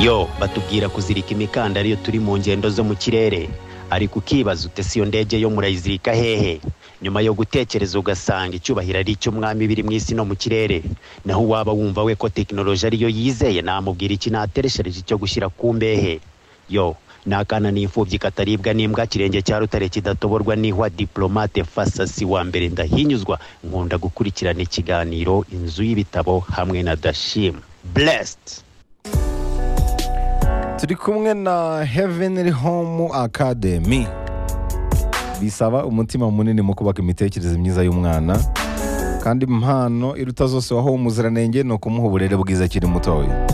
yo batubwira kuzirika imikandara iyo turi mu ngendo zo mu kirere ariko ukibaza ute si iyo ndege yo murayizirika hehe nyuma yo gutekereza ugasanga icyubahiro ari icy'umwami biri mu isi no mu kirere naho waba wumva we ko tekinoloji ariyo yizeye namubwira iki natereshereje cyo gushyira ku mbehe yo ni akana n'imfubyi kataribwa n'imbwa kirenge cya rutare kidatoborwa n'ihwa diplomate fasasi wa mbere ndahinyuzwa nkunda gukurikirana ikiganiro inzu y'ibitabo hamwe na dashim blessed turi kumwe na heavenly home academy bisaba umutima munini mu kubaka imitekerereze myiza y'umwana kandi impano iruta zose waho umuziranenge ni ukumuha uburere bwiza akiri mutoya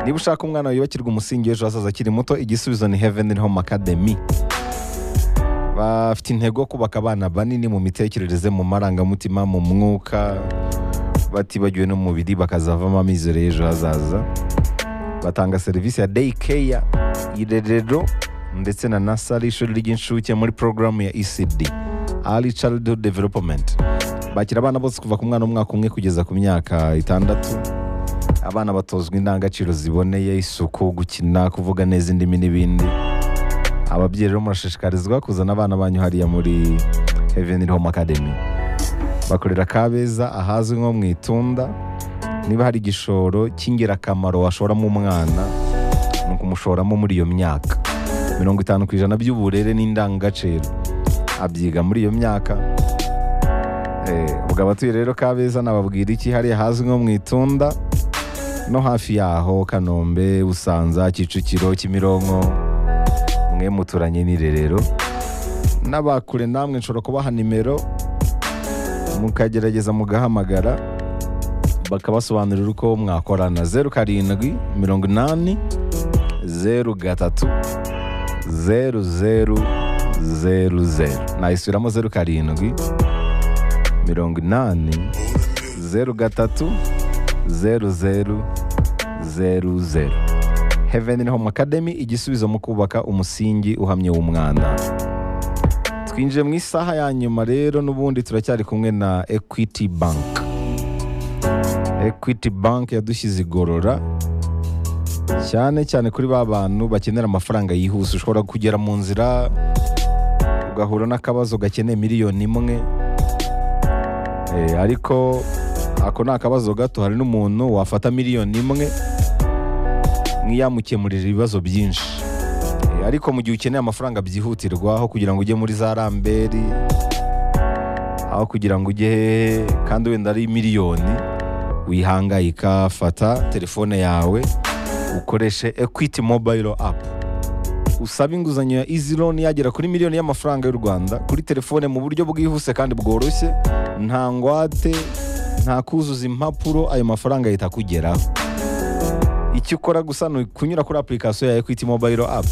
niba ushaka umwana yubakirwa umusingi w'ejo hazaza akiri muto igisubizo ni heavenly home academy bafite intego yo kubaka abana banini mu mitekerereze mu marangamutima mu mwuka batibagiwe no mu mubiri bakazavamo amizero y'ejo hazaza batanga serivisi ya day care irerero ndetse na nasari ishuri ry'incuke muri porogaramu ya ecd early childhood development bakira abana bose kuva ku mwana w'umwaka umwe kugeza ku myaka itandatu abana batozwa indangagaciro ziboneye isuku gukina kuvuga neza indimi n'ibindi ababyeyi rero murashishikarizwa kuzana abana banyu hariya muri heavenly home academy bakorera kabeza ahazwi nko mu itunda niba hari igishoro cy'ingirakamaro washoramo umwana ni ukumushoramo muri iyo myaka mirongo itanu ku ijana by'uburere n'indangagaciro abyiga muri iyo myaka Eh, ubwo abatuye rero kabeza nababwira iki hariya hazwi nko mu itunda no hafi yaho kanombe busanza kicukiro kimironko mwe muturanye n'irerero n'abakure namwe nshobora kubaha nimero mukagerageza mugahamagara bakabasobanurira uko mwakorana zeru karindwi mirongo inani zeru gatatu zeru zeru zeru zeru nayisubiramo zeru karindwi mirongo inani zeru gatatu zeru zeru zeru zeru heaven home academy igisubizo mu kubaka umusingi uhamye w'umwana twinjiye mu isaha ya nyuma rero n'ubundi turacyari kumwe na equity bank equity bank yadushyize igorora cyane cyane kuri ba bantu bakenera amafaranga yihuse ushobora kugera mu nzira ugahura n'akabazo gakeneye miliyoni imwe Eh, ariko ako ni akabazo gato hari n'umuntu wafata miliyoni imwe nk'iyamukemurira ibibazo byinshi Eh, ariko mu gihe ukeneye amafaranga byihutirwa aho kugira ngo ujye muri za ramberi aho kugira ngo ujye hehe kandi wenda ari miliyoni wihangayika fata telefone yawe ukoreshe equity mobile app usaba inguzanyo ya easy loan yagera kuri miliyoni y'amafaranga y'u rwanda kuri telefone mu buryo bwihuse kandi bworoshye nta ngwate nta kuzuza impapuro ayo mafaranga ahita akugeraho icyo ukora gusa ni ukunyura kuri application ya equity mobile app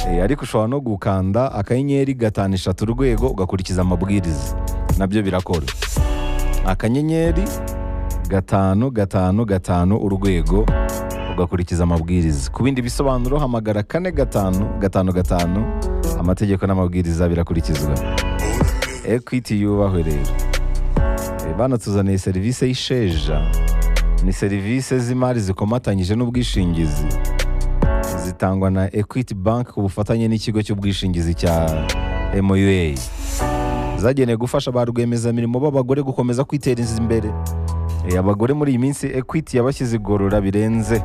Eh, ariko ushobora no gukanda akanyenyeri gatanu eshatu urwego ugakurikiza amabwiriza nabyo birakora akanyenyeri gatanu gatanu gatanu urwego ugakurikiza amabwiriza ku bindi bisobanuro hamagara kane gatanu gatanu gatanu amategeko n'amabwiriza birakurikizwa ekwiti yubahwe rero Eh, banatuzaniye serivisi y'isheja ni serivisi z'imari zikomatanyije n'ubwishingizi zitangwa na equity bank ku bufatanye n'ikigo cy'ubwishingizi cya moa zagenewe gufasha ba rwiyemezamirimo b'abagore gukomeza kwiteza imbere Eh, abagore muri iyi minsi equity yabashyize igorora birenze